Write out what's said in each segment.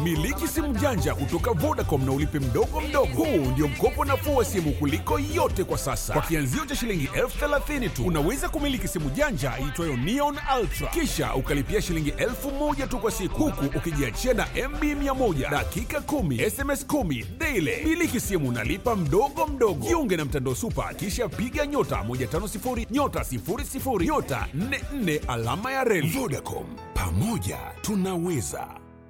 Miliki simu janja kutoka Vodacom na ulipe mdogo mdogo. Huu ndio mkopo nafuu wa simu kuliko yote kwa sasa. Kwa kianzio cha shilingi elfu thelathini tu unaweza kumiliki simu janja iitwayo Neon Ultra, kisha ukalipia shilingi elfu moja tu kwa siku, huku ukijiachia na MB 100 dakika 10 SMS 10 daily. Miliki simu nalipa mdogo mdogo. Jiunge na mtandao Super, kisha piga nyota 150 nyota 00 nyota 44 alama ya reli. Vodacom, pamoja tunaweza.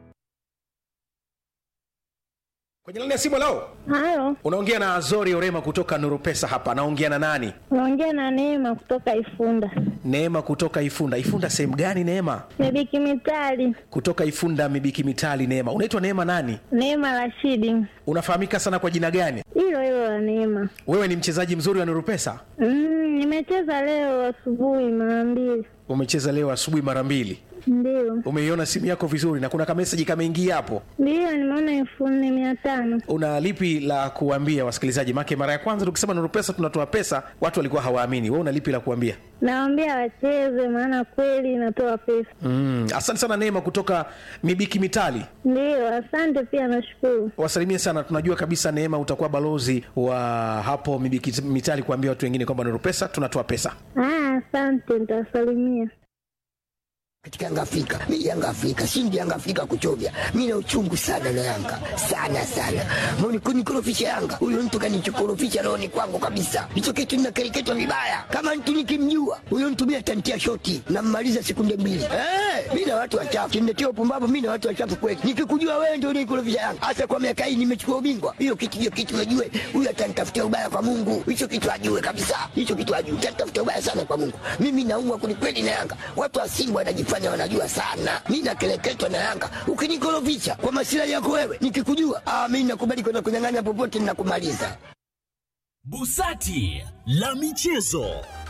Kwenye laini ya simu leo Halo, unaongea na Azori Orema kutoka Nuru Pesa hapa. Naongea na nani? unaongea na Neema kutoka Ifunda. Neema kutoka Ifunda. Ifunda sehemu gani Neema? Mibiki Mitali, Kutoka Ifunda Mibiki Mitali. Neema, unaitwa Neema nani? Neema Rashidi, Unafahamika sana kwa jina gani? hilo hilo la Neema. Wewe ni mchezaji mzuri wa Nuru Pesa? Mm, nimecheza leo asubuhi mara mbili, Umecheza leo asubuhi mara mbili. ndio Umeiona simu yako vizuri na kuna kameseji kameingia hapo. ndio, nimeona elfu nne mia tano. Una lipi la kuambia wasikilizaji? Make mara ya kwanza tukisema Nuru Pesa tunatoa pesa, watu walikuwa hawaamini. Wewe una lipi la kuambia? Nawaambia wacheze, maana kweli inatoa pesa. Mm, asante sana Neema kutoka Mibiki Mitali. Ndio, asante pia, nashukuru. wasalimie sana tunajua kabisa neema utakuwa balozi wa hapo Mibiki mitali kuambia watu wengine kwamba Nuru pesa tunatoa pesa Ah, asante, nitawasalimia. katika Yanga Afrika. Mimi Yanga Afrika, shindi Yanga Afrika kuchovya. Mimi na uchungu sana na Yanga. Sana sana. Mbona kunikorofisha Yanga? Huyo mtu kanichokorofisha roho ni kwangu kabisa. Hicho kitu ninakereketwa vibaya. Kama mtu nikimjua, huyo mtu mimi atantia shoti na mmaliza sekunde mbili. Eh, mimi na watu wachafu. Kimletea upumbavu mimi na watu wachafu kweli. Nikikujua wewe ndio unikorofisha Yanga. Hasa kwa miaka hii nimechukua ubingwa. Hiyo kitu hiyo kitu najue. Huyo atanitafutia ubaya kwa Mungu. Hicho kitu ajue kabisa. Hicho kitu ajue. Atanitafutia ubaya sana kwa Mungu. Mimi naumwa kwelikweli na Yanga. Watu wa Simba wanajifanya wanajua sana. Mimi nakeleketwa na Yanga. Ukinikorofisha kwa masilahi yako wewe, nikikujua, ah, mimi nakubali kwenda kunyang'anya popote ninakumaliza. Busati la michezo.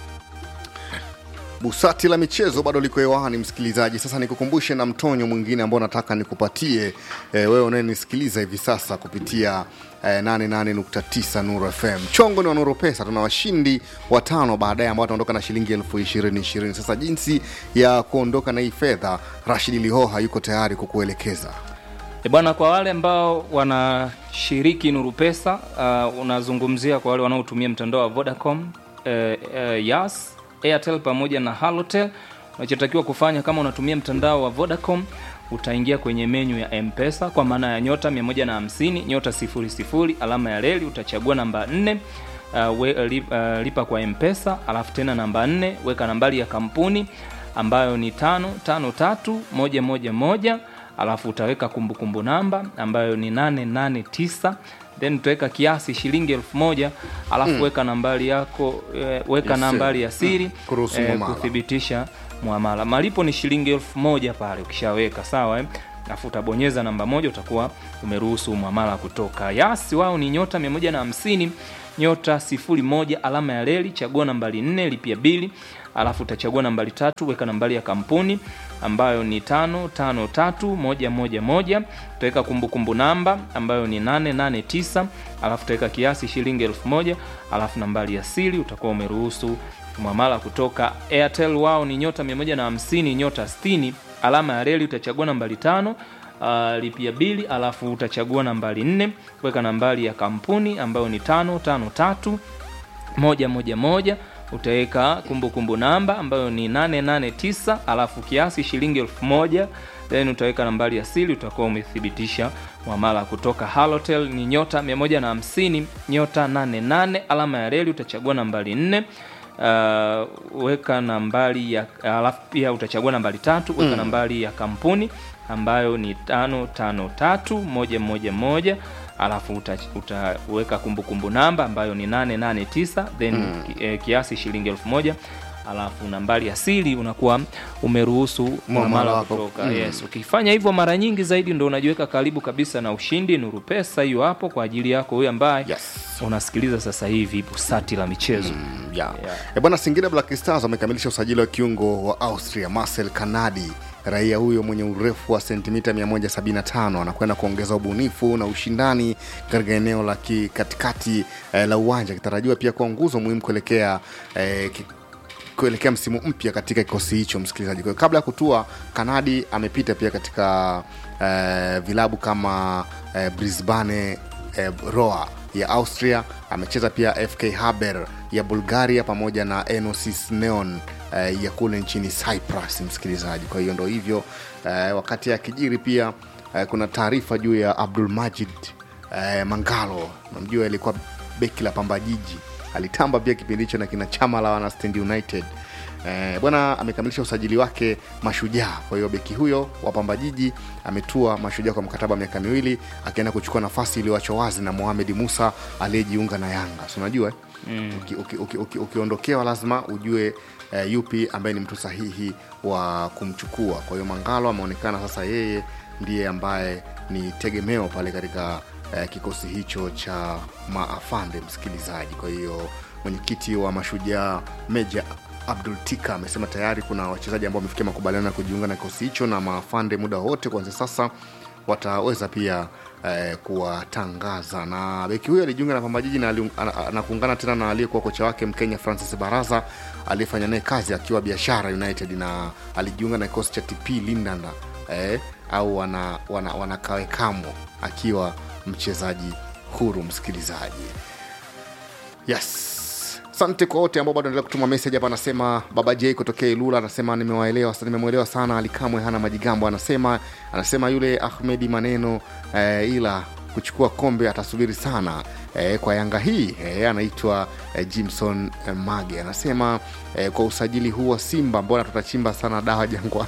Busati la michezo bado liko hewani, msikilizaji. Sasa nikukumbushe na mtonyo mwingine ambao nataka nikupatie e, wewe unayenisikiliza hivi sasa kupitia e, 88.9 Nuru FM. Chongo ni wa Nuru Pesa, tuna washindi watano baadaye ambao wataondoka na shilingi elfu ishirini ishirini. Sasa jinsi ya kuondoka na hii fedha, Rashid Lihoha yuko tayari kukuelekeza. E bwana, kwa wale ambao wanashiriki Nuru Pesa uh, unazungumzia kwa wale wanaotumia mtandao wa Vodacom, eh, eh, Yas, Airtel pamoja na Halotel. Unachotakiwa kufanya kama unatumia mtandao wa Vodacom utaingia kwenye menyu ya Mpesa kwa maana ya nyota 150 nyota 00 alama ya reli, utachagua namba 4 uh, we, li, uh, lipa kwa Mpesa, alafu tena namba 4 weka nambari ya kampuni ambayo ni tano tano tatu moja moja moja alafu utaweka kumbukumbu namba ambayo ni 889 then utaweka kiasi shilingi elfu moja alafu Mm. weka nambari yako eh, weka Ya nambari siri. ya siri Mm. Kuruhusu muamala. kuthibitisha muamala malipo ni shilingi elfu moja pale ukishaweka sawa eh? alafu utabonyeza namba moja utakuwa umeruhusu muamala kutoka yasi wao ni nyota 150 nyota 01 alama ya reli chagua nambari 4 lipia bili alafu utachagua nambari tatu weka nambari ya kampuni ambayo ni tano tano tatu moja moja moja utaweka kumbukumbu namba ambayo ni 889 alafu utaweka kiasi shilingi elfu moja alafu nambari ya siri utakuwa umeruhusu mwamala kutoka airtel wao ni nyota 150 nyota 60 alama ya reli utachagua nambari tano uh, lipia bili alafu utachagua nambari nne weka nambari ya kampuni ambayo ni tano tano tatu moja moja moja utaweka kumbukumbu namba ambayo ni 889 alafu kiasi shilingi elfu moja then utaweka nambari ya siri utakuwa umethibitisha mwamala kutoka halotel ni nyota 150 nyota 88 alama ya reli utachagua nambari 4 uh, weka nambari ya alafu pia utachagua nambari tatu weka Mm. nambari ya kampuni ambayo ni tano tano tatu moja moja moja alafu uta- utaweka kumbukumbu namba ambayo ni 889 then Mm. ki, eh, kiasi shilingi elfu moja alafu nambari ya siri unakuwa umeruhusu Muamala muamala wako. kutoka Mm. yes ukifanya hivyo mara nyingi zaidi ndo unajiweka karibu kabisa na ushindi nuru pesa hiyo hapo kwa ajili yako huyo ambaye yes. unasikiliza sasa hivi busati la michezo mm, yeah. E bwana, Singida Black Stars wamekamilisha usajili wa kiungo wa Austria Marcel Kanadi. Raia huyo mwenye urefu wa sentimita 175 anakwenda kuongeza ubunifu na ushindani katika eneo la ki- katikati eh, la uwanja, akitarajiwa pia kuwa nguzo muhimu kuelekea eh, ki- kuelekea msimu mpya katika kikosi hicho msikilizaji. Kwa hiyo kabla ya kutua, Kanadi amepita pia katika eh, vilabu kama eh, Brisbane eh, Roar ya Austria, amecheza pia FK Haber ya Bulgaria pamoja na Enosis Neon eh, ya kule nchini Cyprus msikilizaji. Kwa hiyo ndo hivyo eh, wakati akijiri pia eh, kuna taarifa juu ya Abdul Majid eh, Mangalo, namjua alikuwa beki la Pamba Jiji, alitamba pia kipindi hicho na kina chama la wana Stand United. Eh, bwana amekamilisha usajili wake Mashujaa. Kwa hiyo beki huyo wa Pamba Jiji ametua Mashujaa kwa mkataba wa miaka miwili, akienda kuchukua nafasi iliyoachwa wazi na Mohamed Musa aliyejiunga na Yanga. Si unajua eh? mm. ukiondokewa uki, uki, uki, ukiondokewa lazima ujue eh, yupi ambaye ni mtu sahihi wa kumchukua. Kwa hiyo Mangalo ameonekana sasa yeye ndiye ambaye ni tegemeo pale katika eh, kikosi hicho cha maafande msikilizaji. Kwa hiyo mwenyekiti wa Mashujaa Meja Abdul Tika amesema tayari kuna wachezaji ambao wamefikia makubaliano ya kujiunga na kikosi hicho na maafande muda wote kuanzia sasa wataweza pia eh, kuwatangaza na beki huyo alijiunga na Pamba Jiji na, ali- ana- na kuungana tena na aliyekuwa kocha wake Mkenya Francis Baraza aliyefanya naye kazi akiwa Biashara United na alijiunga na kikosi cha TP Lindanda eh, au wana, wana, wanakawekamo akiwa mchezaji huru msikilizaji yes asante kwa wote ambao bado endelea kutuma message hapa anasema baba j kutokea ilula anasema nimewaelewa nimemwelewa sana alikamwe hana majigambo anasema anasema yule ahmedi maneno eh, ila kuchukua kombe atasubiri sana eh, kwa yanga hii eh, anaitwa eh, jimson eh, mage anasema eh, kwa usajili huu wa simba mbona tutachimba sana dawa jangwa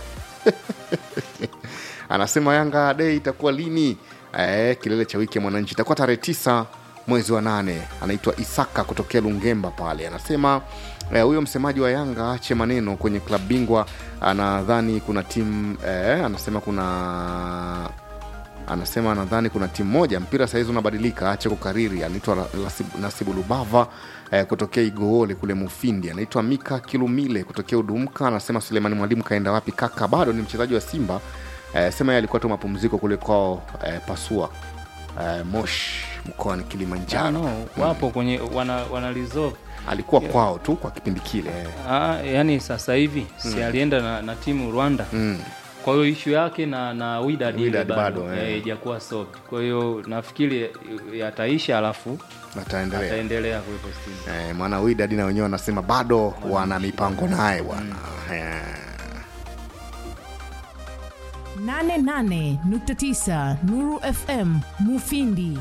anasema yanga dei itakuwa lini eh, kilele cha wiki ya mwananchi itakuwa tarehe tisa mwezi wa nane anaitwa isaka kutokea lungemba pale anasema eh, huyo msemaji wa yanga ache maneno kwenye klabu bingwa anadhani kuna timu eh, anasema kuna anasema anadhani kuna timu moja mpira sahizi unabadilika ache kukariri anaitwa La- Lasib- nasibu lubava eh, kutokea igoole kule mufindi anaitwa mika kilumile kutokea udumka anasema sulemani mwalimu kaenda wapi kaka bado ni mchezaji wa simba eh, sema yeye alikuwa tu mapumziko kule kwao eh, pasua eh, mosh mkoani kilimanjaro Ah, no, wapo kwenye wana, wana resolve alikuwa kwao tu kwa kipindi kile eh. ah, yani sasa hivi si alienda na, na timu Rwanda mm. kwa hiyo ishu yake na na Wydad ile Wydad bado, bado eh. eh, ijakuwa solved. Kwa hiyo nafikiri yataisha, alafu ataendelea ataendelea kuwepo Simba. eh, maana widadi na wenyewe wanasema bado wana mipango naye bwana eh. 88.9 Nuru FM Mufindi.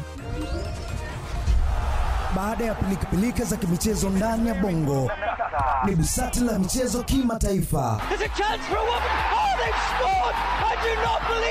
Baada ya pilikapilika za kimichezo ndani ya bongo, ni busati la michezo kimataifa. There's a chance for a woman. Oh, they've scored! I do not believe